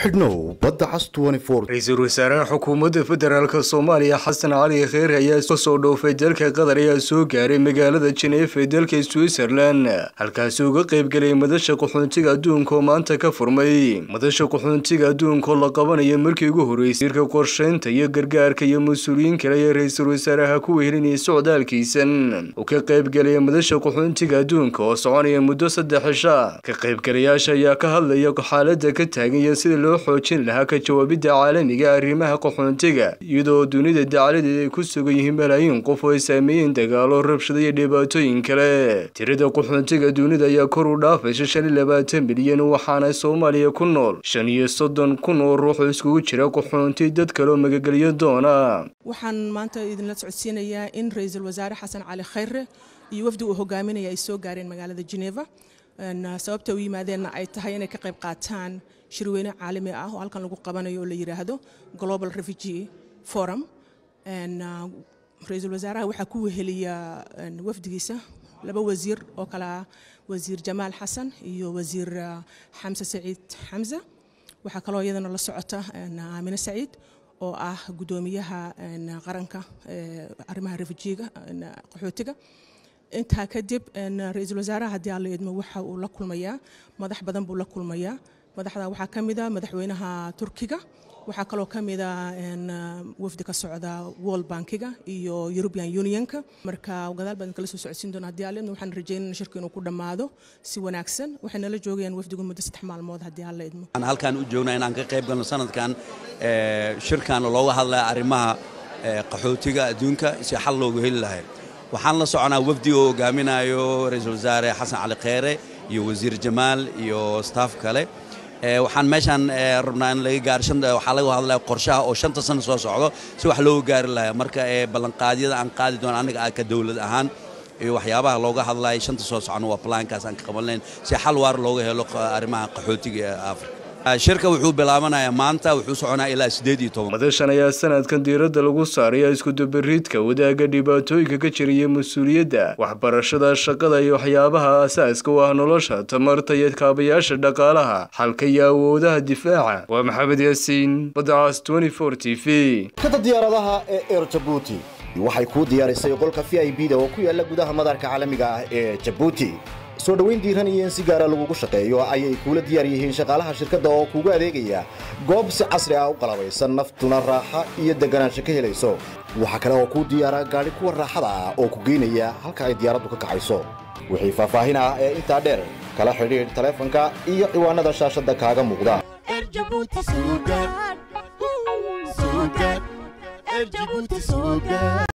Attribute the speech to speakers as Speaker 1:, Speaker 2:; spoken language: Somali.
Speaker 1: xidhnow badda cas
Speaker 2: ra-iisul wasaaraha xukuumadda federaalk soomaaliya xasan cali kheer ayaa kasoo dhoofay dalka qatar ayaa soo gaaray magaalada jeneef ee dalka switzerland halkaasi uga qaybgelay madasha qaxoontiga adduunka oo maanta ka furmay madasha qaxoontiga adduunka oo la qabanayo markii ugu horreysay irka qorsheynta iyo gargaarka iyo mas-uuliyiin kale ayaa ra-iisul wasaaraha ku wehelinayay socdaalkiisan uu ka qaybgelaya madasha qaxoontiga adduunka oo soconaya muddo saddex cisha ka qaybgalayaasha ayaa ka hadlaya xaalada ka taagan iyo sida loo xoojin lahaa ka jawaabidda caalamiga arrimaha qaxoontiga iyadoo dunida dacaladeed ay ku sugan yihiin malaayiin qof oo ay saameeyeen dagaalo rabshado iyo dhibaatooyin kale tirada qaxoontiga dunida ayaa kor u dhaafaysa shan iyo labaatan milyan waxaana soomaaliya ku nool shan iyo soddon kun oo ruux oo iskugu jira qaxoonti dad kaleoo magagelyo doona
Speaker 3: waxaan maanta idinla socodsiinayaa in ra-iisul wasaare xasan cali khayre iyo wafdi uu hogaaminaya ay soo gaareen magaalada geneva sababta u yimaadeenna ay tahay inay ka qayb qaataan shirweyne caalami ah oo halkan lagu qabanayo oo la yidhaahdo global refugee forum ra-iisul wasaaraha waxaa ku weheliya wafdigiisa laba wasiir oo kale ah wasiir jamaal xasan iyo wasiir xamse saciid xamse waxaa kaloo iyadana la socota aamine saciid oo ah guddoomiyaha qaranka arrimaha refujiga qaxootiga intaa kadib ra-iisul wasaaraha haddii aan la idmo waxa uu la kulmayaa madax badan buu la kulmayaa madaxda waxaa ka mid a madaxweynaha turkiga waxaa kaloo ka mid a wafdi ka socda world bankiga iyo european unionka marka gadaal baan kala soo socodsiin doona haddii aan la idmo waxaan rajeynana shirku inuu ku dhammaado si wanaagsan waxay nala joogayaan wafdigu muddo saddex maalmood haddii aan la idmo
Speaker 4: waxaan halkaan u joognaa inaan ka qayb galno sanadkan shirkan looga hadlaya arrimaha qaxootiga adduunka si xal loogu heli lahay waxaan la soconaa wafdi oo hogaaminayo ra-iisul wasaare xasan cali kheyre iyo wasiir jamaal iyo staff kale waxaan meeshaan rabnaa in laga gaaro waxaa laga hadlaya qorshaha oo shanta sano soo socdo si wax looga gaari lahaa marka ballanqaadyada aan qaadi doono annaga ka dowlad ahaan iyo waxyaabaha looga hadlaya shanta soo socno waa plaankaas aan ka qaban lahayn si xal waar looga helo arrimaha qaxootiga ee afrika shirka wuxuu bilaabanayaa maanta wuxuu soconaa ilaa sideed iyo toban
Speaker 2: madashan ayaa sanadkan diiradda lagu saaraya iskudabariidka wadaaga dhibaatooyinka ka jiraya mas-uuliyadda waxbarashada shaqada iyo waxyaabaha asaaska u ah nolosha tamarta iyo kaabayaasha dhaqaalaha xalka iyo awoodaha difaaca waa maxamed yaasiin badcaas t t v
Speaker 1: kada diyaaradaha ee eer jabuuti waxay kuu diyaarisay qolka v i b da oo ku yaala gudaha madarka caalamiga ah ee jabuuti soo dhowayn diiran iyo in si gaara lagugu shaqeeyo ayay kuula diyaar yihiin shaqaalaha shirkadda oo kuugu adeegaya goob si casri ah u qalabaysan naftuna raaxa iyo deganaansho ka helayso waxaa kale oo kuu diyaara gaadhi kuwa raaxada ah oo ku geynaya halka ay diyaaraddu ka kacayso wixii faahfaahin ah ee intaa dheer kala xidhiidh taleefanka iyo ciwaanada shaashadda kaaga muuqda